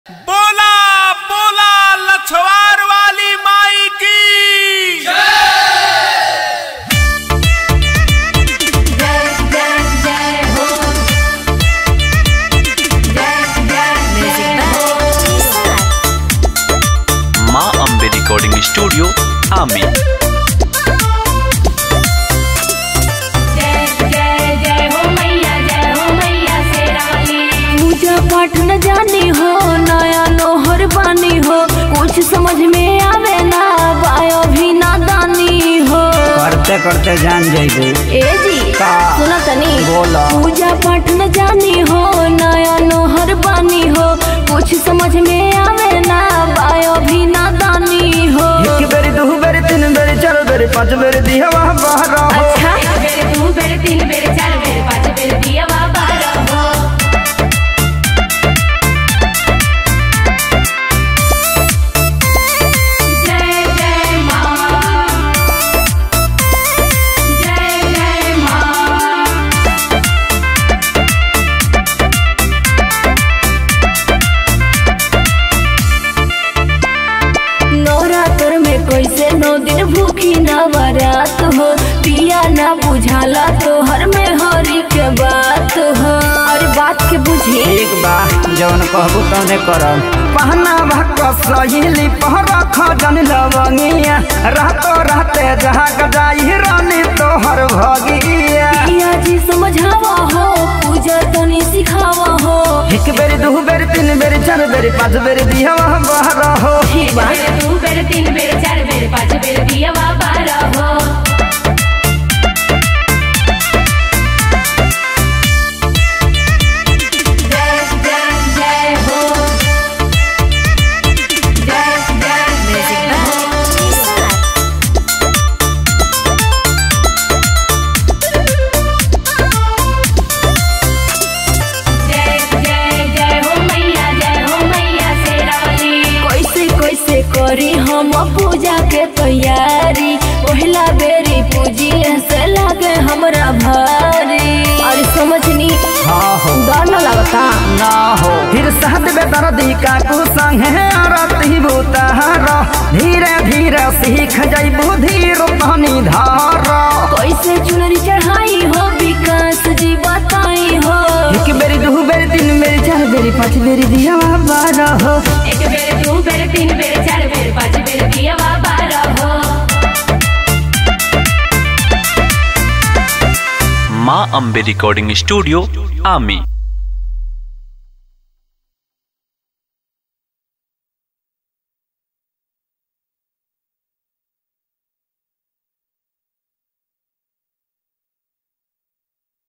बोला बोला लछवार वाली माई की जय जय जय हो जय जय जय हो माँ अम्बे रिकॉर्डिंग स्टूडियो आमी जय जय जय हो मैया जय हो मैया शेरावाली पूजा पाठ न जानी हो नया नोहर बानी हो कुछ समझ में आवे ना बायो भी ना दानी हो करते करते जान जाइबे ए जी का? सुना तनी बोला। पूजा पाठ न जानी हो नया नोहर बानी हो कुछ समझ में आवे ना बायो भी ना दानी हो एक बेरी दू बेरी तीन बेरी चार बेरी पाँच बेरी दिहवा बाहर हो अच्छा एक बेर दू बेर तीन बेर चार बेर पाँच बेर दिया बाबा रहो जय जय माँ जय जय माँ नवरात्र में कैसे नौ दिन भूखी नवरात हो पिया ना बुझाला तो हर में हरी के बात हो और बात के बुझी एक बा जवन कहबू तौने करब पहना भक्क सहेली पहर खजन लवंगिया रहतो रहते जहाँ गजाई रानी तोहर भगिया पिया जी समझावा हो पूजा तनी सिखावा हो एक बेरी दू बेरी तीन बेरी चार बेरी पाँच बेरी दिहवा बाहर हो ठीक बा बेर दू बेर तीन बेर चार बेर पाँच बेर दिया बाबा रहो जय जय जय हो जय जय जय हो जय जय जय हो मैया जय हो मैया शेरावाली कैसे कैसे करी हम पूजा के तैयारी पहला बेरी पूजी से लागे हमरा भारी और समझनी हाँ हो डर न लगता ना हो फिर सहद बेदर्दी का तू संगे आरती भूतार धीरे धीरे सीख जइबू धीर पानी धार कैसे चुनरी चढ़ाई हो विकास जी बताई हो एक बेरी दू बेरी तीन बेरी चार बेरी पाँच बेरी दिया बारह हो एक बेर दू बेर तीन बेर चार बेर पाँच बेर दिया बाबा रहो माँ अम्बे रिकॉर्डिंग स्टूडियो आमी